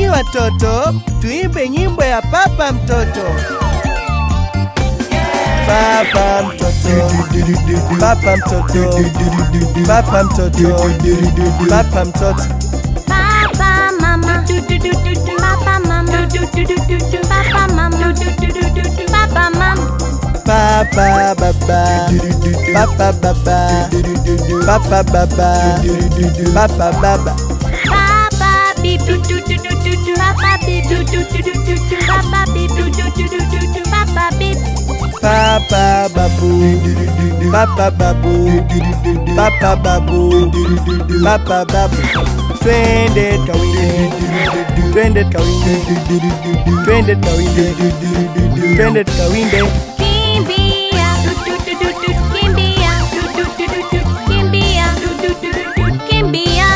Enyi watoto, tuimbe nyimbo ya papa mtoto. Papa mtoto, papa mtoto, papa mtoto, papa mtoto. Papa mama Papa mama Papa mama Papa mama Papa baba, papa baba, papa baba, papa baba. Papa bibi Papa bibi Papa bibi Papa bibi Papa babu, papa babu, papa babu, papa babu. Twende kawinde, twende kawinde, twende kawinde, twende kawinde. Kimbia Kimbia Kimbia Kimbia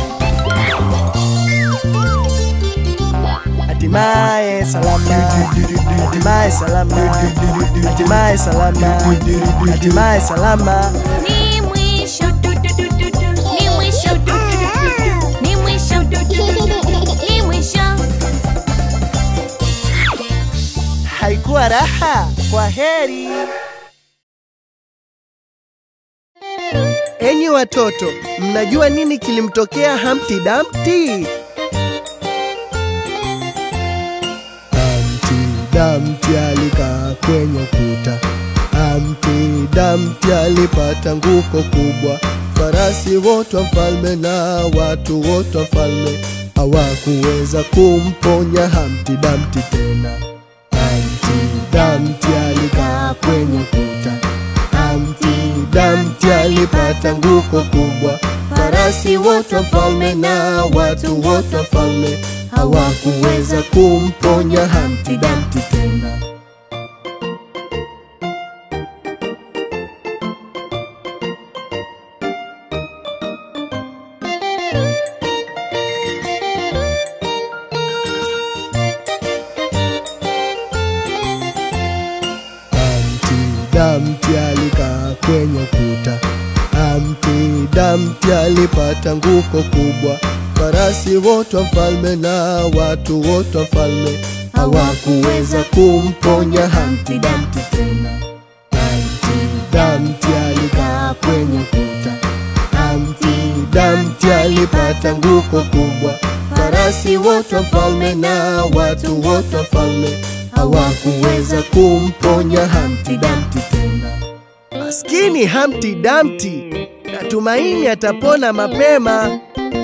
Hatimaye salama, hatimaye salama, hatimaye salama, hatimaye salama. Ni mwisho Ni mwisho Ni mwisho Ni mwisho Haikuwa raha, kwa heri. Enyi watoto, mnajua nini kilimtokea Humpty Dumpty? Humpty Dumpty alikaa kwenye kuta. Humpty Dumpty alipata nguko kubwa. Farasi wote wa mfalme na watu wote wa mfalme hawakuweza kumponya Humpty Dumpty tena. Humpty Dumpty alikaa kwenye kuta. Humpty Dumpty alipata nguko kubwa. Farasi wote wa mfalme na watu wote wa mfalme hawakuweza kumponya Humpty Dumpty tena. Humpty Dumpty alikaa kwenye kuta. Humpty Dumpty alipata nguko kubwa. Farasi wote wa mfalme na watu wote wa mfalme hawakuweza kumponya Humpty Dumpty tena. Humpty Dumpty alikaa kwenye kuta. Humpty Dumpty alipata nguko kubwa. Farasi wote wa mfalme na watu wote wa mfalme hawakuweza kumponya Humpty Dumpty tena. Maskini Humpty Dumpty, natumaini atapona mapema.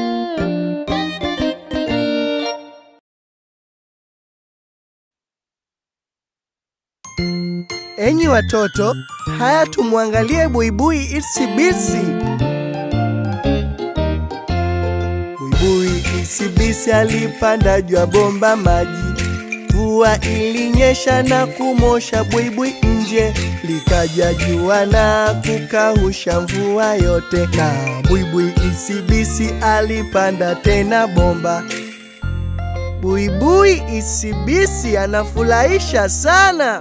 Enyi watoto, haya tumwangalie Buibui Itsy Bitsy. Buibui Itsy Bitsy alipanda juu ya bomba maji. Mvua ilinyesha na kumosha buibui nje, likaja jua na kukausha mvua yote, na buibui Itsy Bitsy alipanda tena bomba. Buibui Itsy Bitsy anafurahisha sana.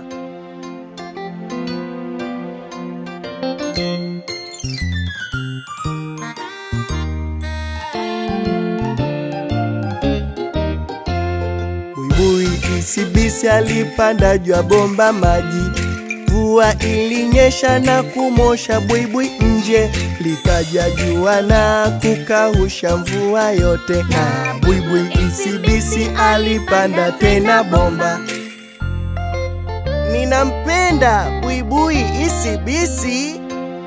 Buibui Itsy Bitsy alipanda juu ya bomba maji. Mvua ilinyesha na kumosha buibui nje, likaja jua na kukausha mvua yote, na buibui Itsy Bitsy alipanda tena bomba. Ninampenda buibui Itsy Bitsy.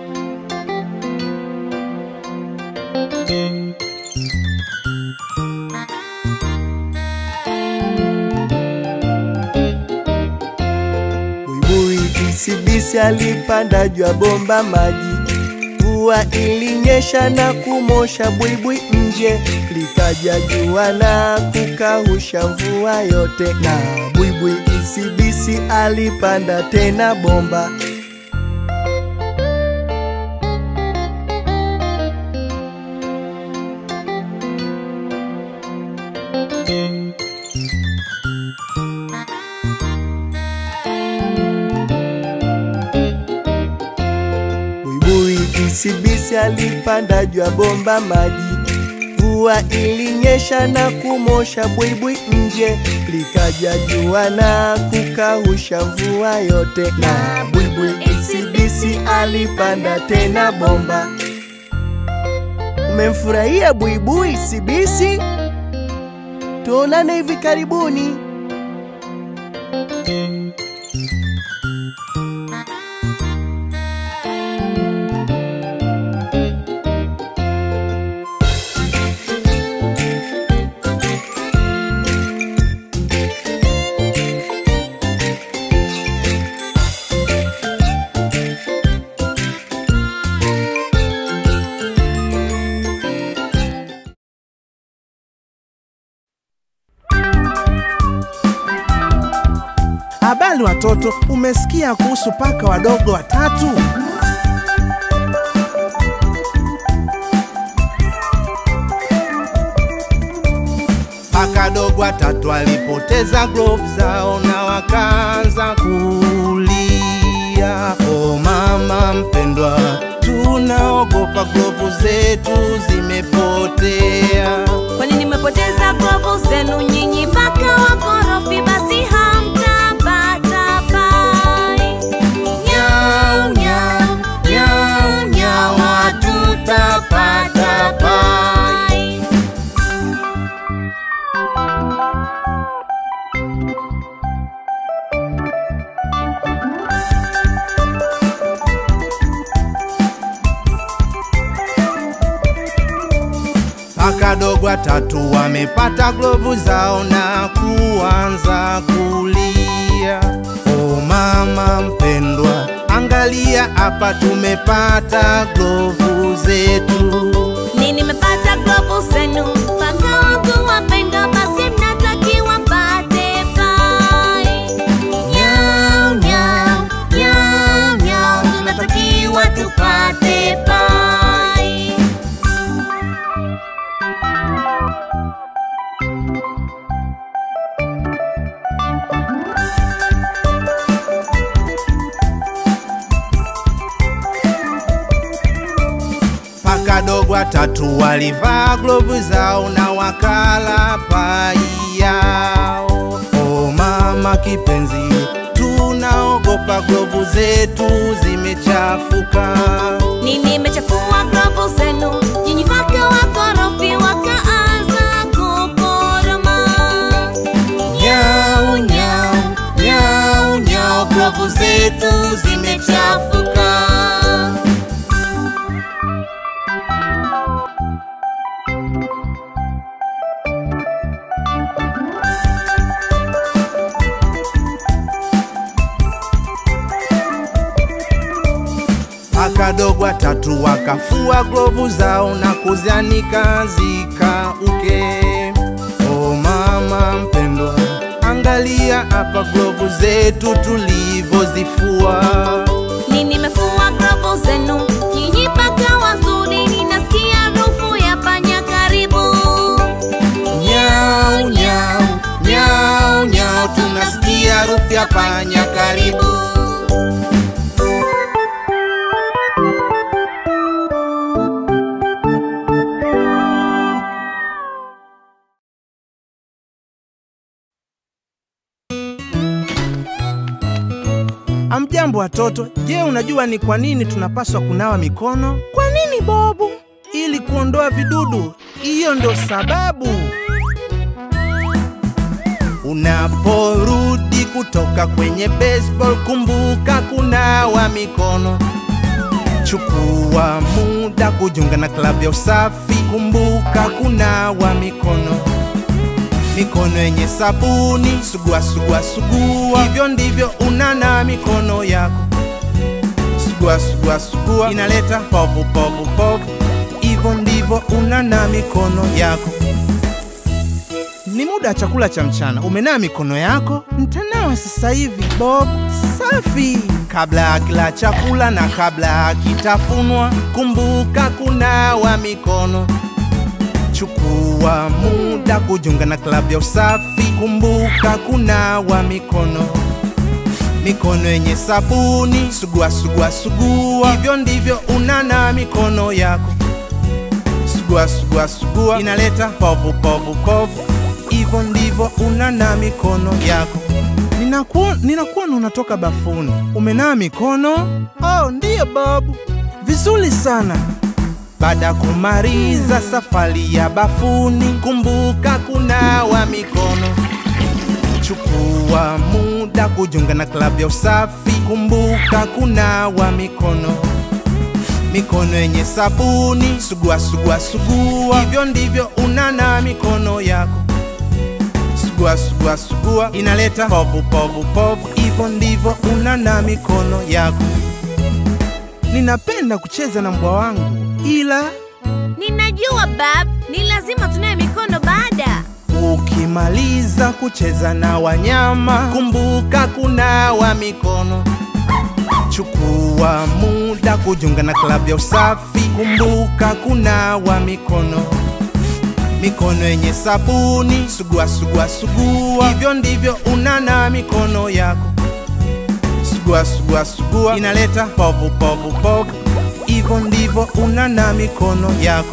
Buibui Itsy Bitsy alipanda juu ya bomba maji. Mvua ilinyesha na kumosha buibui nje, likaja jua na kukausha mvua yote, na buibui Itsy Bitsy alipanda tena bomba. Buibui Itsy Bitsy alipanda juu ya bomba maji. Mvua mvua ilinyesha na kumosha buibui nje, likaja jua na kukausha mvua yote, na buibui ACDC alipanda tena bomba. Umemfurahia buibui CBC? Tuonane hivi karibuni. Habari watoto, umesikia kuhusu paka wadogo watatu? Paka dogo watatu walipoteza glove zao na wakaanza kulia. O mama mpendwa, tunaogopa glovu zetu zimepotea. Kwani nimepoteza glovu zenu nyinyi paka wakorofi, basi hamtapata pai. Nyau, nyau, nyau, nyau, hatutapata pai. Paka dogo watatu wamepata glovu zao na kuanza kulia. O mama mpendwa, angalia hapa tumepata glovu zetu. Ni nimepata glovu zenu paka wangu wapendwa, basi mnatakiwa mpate pai. Nyau, nyau, nyau, nyau, tunatakiwa tupate pai. Paka dogo watatu walivaa glovu zao na wakala pai yao. O mama kipenzi, tunaogopa glovu zetu zimechafuka. Ni nimechafua glovu zenu, nyinyi paka wakorofi wakaanza kukoroma. Nyau, nyau, nyau, nyau, glovu zetu zimechafuka. Paka dogo watatu wakafua glovu zao na kuzianika zikauke. O mama mpendwa, angalia hapa glovu zetu tulivyozifua. Ni nimefua glovu zenu, nyinyi paka wazuri, ninasikia harufu ya panya karibu. Nyau, nyau, nyau, nyau, tunasikia harufu ya panya karibu. Amjambo watoto, je, unajua ni kwa nini tunapaswa kunawa mikono? Kwa nini Bobu? Ili kuondoa vidudu. Hiyo ndo sababu. Unaporudi kutoka kwenye baseball, kumbuka kunawa mikono. Chukua muda kujiunga na klabu ya usafi, kumbuka kunawa mikono mikono yenye sabuni, sugua sugua sugua, hivyo ndivyo unana mikono yako. Sugua sugua sugua, inaleta povu povu povu, hivyo ndivyo unana mikono yako. Ni muda wa chakula cha mchana, umenaa mikono yako? Ntanawa sasa hivi Bob. Safi. Kabla ya kila chakula na kabla ya kitafunwa, kumbuka kunawa mikono. Chukua muda kujiunga na klabu ya usafi, kumbuka kunawa mikono. Mikono yenye sabuni, sugua sugua sugua, hivyo ndivyo unana mikono yako. sugua sugua sugua inaleta povu povu povu hivyo ndivyo unana mikono yako ninakuona ninakuona unatoka bafuni umenaa mikono oh ndiyo babu vizuri sana baada ya kumaliza safari ya bafuni kumbuka kunawa mikono chukua muda kujiunga na klabu ya usafi kumbuka kunawa mikono mikono yenye sabuni sugua sugua sugua hivyo ndivyo unana mikono yako sugua sugua sugua inaleta povu povu povu hivyo ndivyo unana mikono yako ninapenda kucheza na mbwa wangu ila Ninajua bab, ni lazima tunawe mikono baada. ukimaliza kucheza na wanyama kumbuka kunawa mikono chukua muda kujiunga na klabu ya usafi kumbuka kunawa mikono mikono yenye sabuni sugua sugua sugua hivyo ndivyo unana mikono yako sugua sugua sugua inaleta povu povu povu hivyo ndivyo unana mikono yako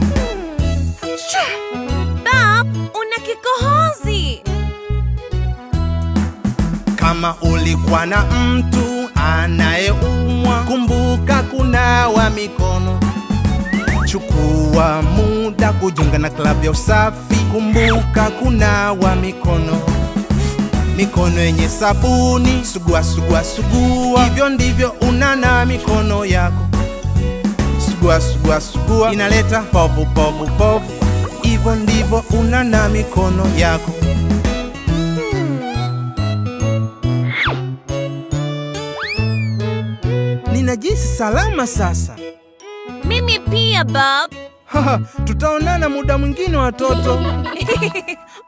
Bab, una kikohozi. Kama ulikuwa na mtu anayeumwa, kumbuka kunawa mikono. Chukua muda kujiunga na klabu ya usafi, kumbuka kunawa mikono. Mikono yenye sabuni, sugua sugua sugua, hivyo ndivyo unana mikono yako. Sugua sugua sugua, inaleta povu povu povu, hivyo ndivyo unana mikono yako. Ninajisi salama sasa. Mimi pia bab. Haha, tutaonana muda mwingine watoto.